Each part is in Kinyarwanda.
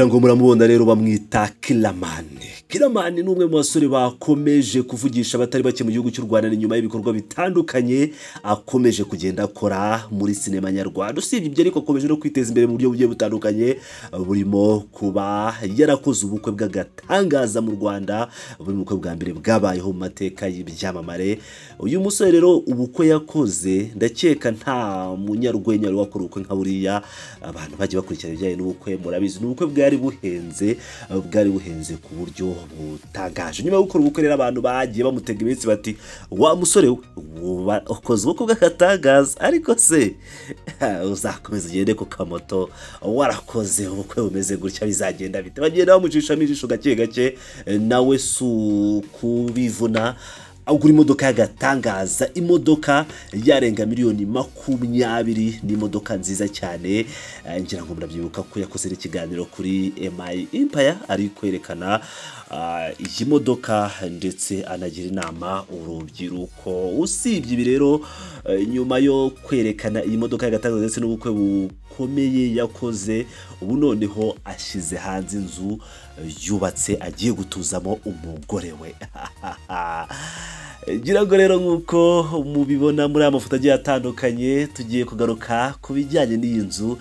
ngo muramubona rero bamwita kiramani kiramani ni umwe mu basore bakomeje kuvugisha abatari bake mu gihugu cy'u rwanda ni nyuma y'ibikorwa bitandukanye akomeje kugenda akora muri sinema nyarwanda usibye ibyo ariko akomeje no kwiteza imbere mu buryo bugiye butandukanye burimo kuba yarakoze ubukwe bw'agatangaza mu rwanda buri bukwe bwa mbere bwabayeho mu mateka y'ibyamamare uyu musore rero ubukwe yakoze ndakeka nta munyarwenya wari wakora ubukwe nka buriya abantu bagiye bakurikirana ibijyanye n'ubukwe murabizi ni ubukwe bwari buhenze bwari buhenze ku buryo butangaje nyuma yo gukora ubukwe rero abantu bagiye bamutega iminsi bati wa musore we ukoze ubukwe bw'akatangaza ariko se uzakomeza ugende ku kamoto warakoze ubukwe bumeze gutya bizagenda bite bagenda bamucishamo ijisho gake gake nawe si ukubivuna agura imodoka y'agatangaza imodoka yarenga miliyoni makumyabiri ni imodoka nziza cyane ngira ngo murabyibuka ko yakoze n'ikiganiro kuri emayi impaya ari kwerekana iyi modoka ndetse anagira inama urubyiruko usibye ibi rero nyuma yo kwerekana iyi modoka y'agatangaza ndetse n'ubukwe bukomeye yakoze ubu noneho ashyize hanze inzu yubatse agiye gutuzamo umugore we ngira ngo rero nk'uko mubibona muri aya mafoto agiye atandukanye tugiye kugaruka ku bijyanye n'iyi nzu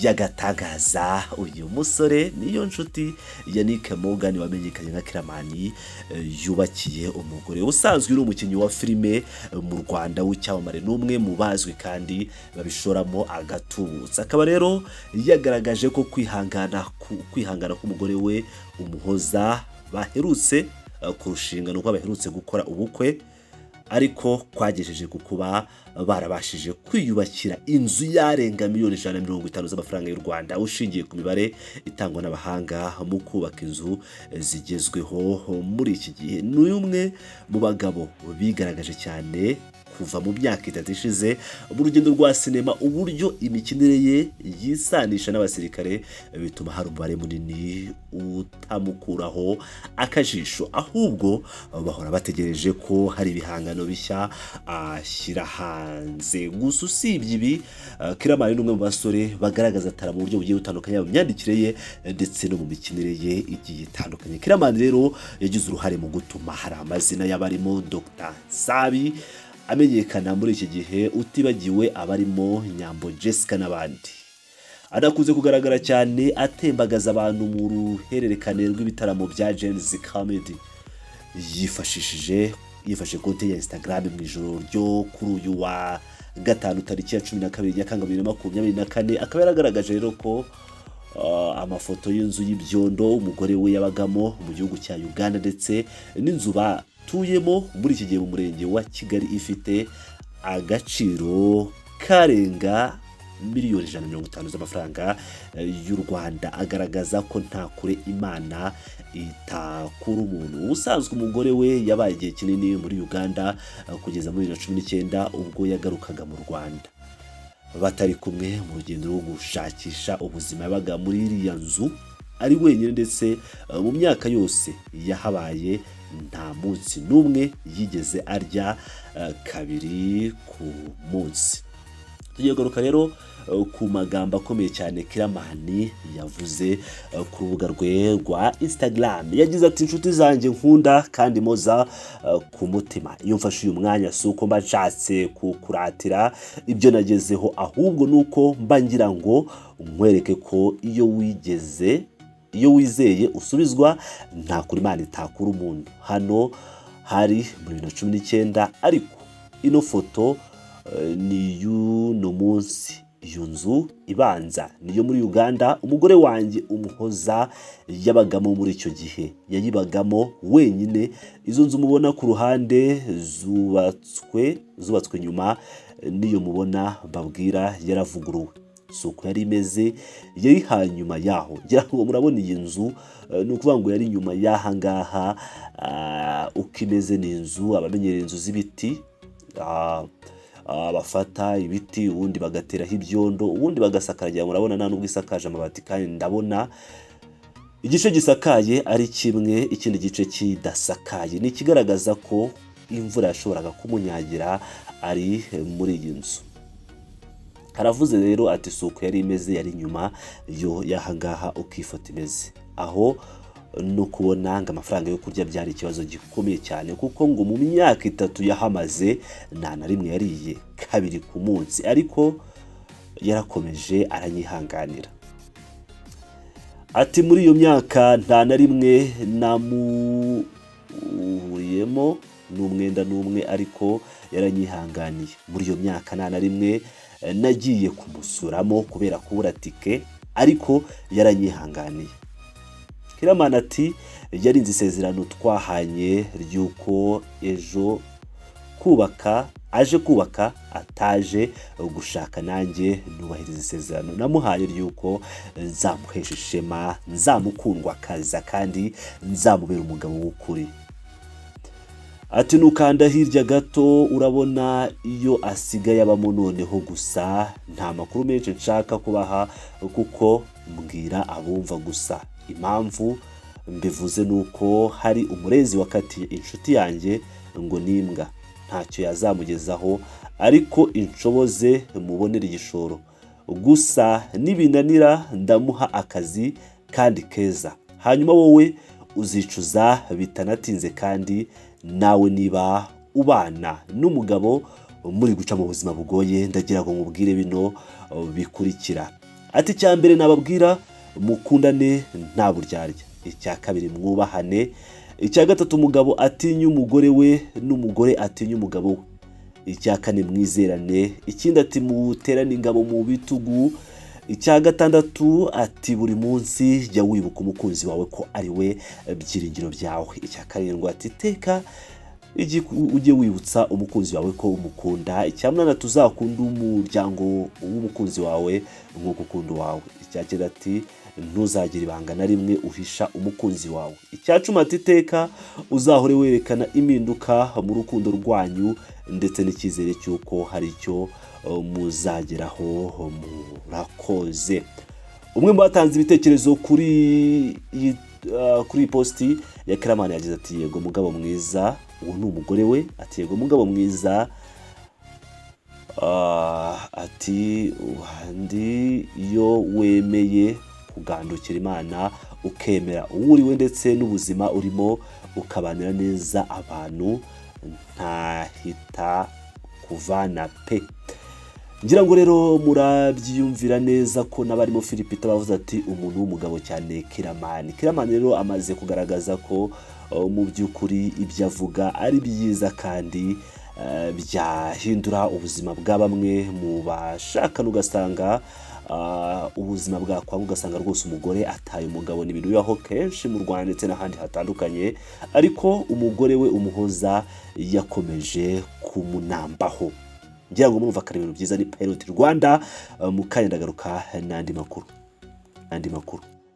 y'agatangaza uyu musore niyo nshuti yannick Morgan wamenyekanye nka kiramani yubakiye umugore usanzwe uri umukinnyi wa filime mu rwanda w'icyamamare n'umwe mu bazwi kandi babishoramo agatubutse akaba rero yagaragaje ko kwihangana kwihangana k'umugore we umuhoza baherutse kurushinga ni uko baherutse gukora ubukwe ariko kwagejeje ku kuba barabashije kwiyubakira inzu yarenga miliyoni ijana na mirongo itanu z'amafaranga y'u Rwanda ushingiye ku mibare itangwa n'abahanga mu kubaka inzu zigezweho muri iki gihe ni umwe mu bagabo bigaragaje cyane kuva mu myaka itatu ishize mu rugendo rwa sinema uburyo imikinire ye yisanisha n'abasirikare bituma hari umubare munini utamukuraho akajisho ahubwo bahora bategereje ko hari ibihangano bishya ashyira hanze gusa usibye ibi kiramani ni umwe mu basore bagaragaza atara mu buryo bugiye butandukanye mu myandikire ye ndetse no mu mikinire ye igiye itandukanye kiramani rero yagize uruhare mu gutuma hari amazina y'abarimo Dr Sabi amenyekana muri iki gihe utibagiwe abarimo nyambo jessica n'abandi adakunze kugaragara cyane atembagaza abantu mu ruhererekane rw'ibitaramo bya jenesi kamedi yifashishije yifashe konti ya instagram mu ijoro ryo kuri uyu wa gatanu tariki ya cumi na kabiri nyakanga bibiri na makumyabiri na kane akaba yaragaragaje rero ko amafoto y'inzu y'ibyondo umugore we yabagamo mu gihugu cya uganda ndetse n'inzu ba tuyemo muri iki gihe mu murenge wa kigali ifite agaciro karenga miliyoni ijana na mirongo itanu z'amafaranga y'u rwanda agaragaza ko nta kure imana itakura umuntu usanzwe umugore we yabaye igihe kinini muri uganda kugeza muri bibiri na cumi n'icyenda ubwo yagarukaga mu rwanda batari kumwe mu rugendo rwo gushakisha ubuzima yabaga muri iriya nzu ari wenyine ndetse mu myaka yose yahabaye nta munsi n'umwe yigeze arya kabiri ku munsi tugiye kugaruka rero ku magambo akomeye cyane kiramani yavuze ku rubuga rwe rwa instagram yagize ati inshuti zanjye nkunda kandi moza ku mutima iyo mfashe uyu mwanya si uko mba nshatse kukuratira ibyo nagezeho ahubwo ni uko mba ngira ngo nkwereke ko iyo wigeze iyo wizeye usubizwa nta kuri imana itakura umuntu hano hari muri bibiri na cumi n'icyenda ariko ino foto ni iy'uno munsi iyo nzu ibanza niyo muri uganda umugore wanjye umuhoza yabagamo muri icyo gihe yayibagamo wenyine izo nzu mubona ku ruhande zubatswe zubatswe nyuma n'iyo mubona mbabwira yaravuguruwe si uko yari imeze yari hanyuma yaho ngo murabona iyi nzu ni ukuvuga ngo yari nyuma y'aha ngaha uko imeze ni inzu abamenyereye inzu z'ibiti bafata ibiti ubundi bagateraho ibyondo ubundi bagasakara murabona nta n'ubwo isakaje amabati kandi ndabona igice gisakaye ari kimwe ikindi gice kidasakaye ni ikigaragaza ko imvura yashoboraga kumunyagira ari muri iyi nzu aravuze rero ati si uko yari imeze yari inyuma yo y'ahangaha uko ifoto imeze aho no kubona ngo amafaranga yo kurya byari ikibazo gikomeye cyane kuko ngo mu myaka itatu yahamaze nta na rimwe yariye kabiri ku munsi ariko yarakomeje aranyihanganira ati muri iyo myaka nta na rimwe namuhuriyemo n'umwenda n'umwe ariko yaranyihanganiye muri iyo myaka nta na rimwe nagiye kumusuramo kubera kubura tike ariko yaranyihanganiye kiramana ati yarinze isezerano twahanye ry'uko ejo kubaka aje kubaka ataje gushaka nanjye nubahiriza isezerano namuhaye ry'uko nzamuhesha ishema nzamukundwa akaza kandi nzamubera umugabo w'ukuri ati nukanda hirya gato urabona iyo asigaye abamo noneho gusa nta makuru menshi nshaka kubaha kuko mbwira abumva gusa impamvu mbivuze ni uko hari umurezi wakatiye inshuti yanjye ngo n'imbwa ntacyo yazamugezaho ariko inshoboze mubonere igishoro gusa nibinanira ndamuha akazi kandi keza hanyuma wowe uzicuza bitanatinze kandi nawe niba ubana n'umugabo muri guca mu buzima bugoye ndagira ngo mubwire bino bikurikira ati icya mbere nababwira mukundane nta buryarya icya kabiri mwubahane icya gatatu umugabo atinya umugore we n'umugore atinya umugabo we icya kane mwizerane ikindi ati muterane ingabo mu bitugu icya gatandatu ati buri munsi jya wibuka umukunzi wawe ko ari we byiringiro byawe icya karindwi ati teka ujye wibutsa umukunzi wawe ko umukunda icya munani tuzakunde umuryango w'umukunzi wawe nk'uko ukunda wawe icya cyenda ati ntuzagira ibanga na rimwe uhisha umukunzi wawe icya cumi ati teka uzahore werekana impinduka mu rukundo rwanyu ndetse n'icyizere cy'uko hari icyo muzageraho murakoze umwe mu batanze ibitekerezo kuri kuri iyi positi ya karamani yagize ati yego mugabo mwiza uwo ni umugore we ati yego mugabo mwiza ati uhandi iyo wemeye kugandukira imana ukemera uwo uriwe ndetse n'ubuzima urimo ukabanira neza abantu ntahita kuvana pe ngira ngo rero murabyiyumvira neza ko n'abarimo filipita bavuze ati umuntu w'umugabo cyane kiramani kiramani rero amaze kugaragaza ko mu by'ukuri ibyo avuga ari byiza kandi byahindura ubuzima bwa bamwe mu bashakana ugasanga ubuzima bwakwanga ugasanga rwose umugore ataye umugabo ni ibintu bibaho kenshi mu rwanda ndetse n'ahandi hatandukanye ariko umugore we umuhoza yakomeje kumunambaho ngira ngo murumva ibintu byiza ni payiroti rwanda mu kanya ndagaruka n'andi makuru n'andi makuru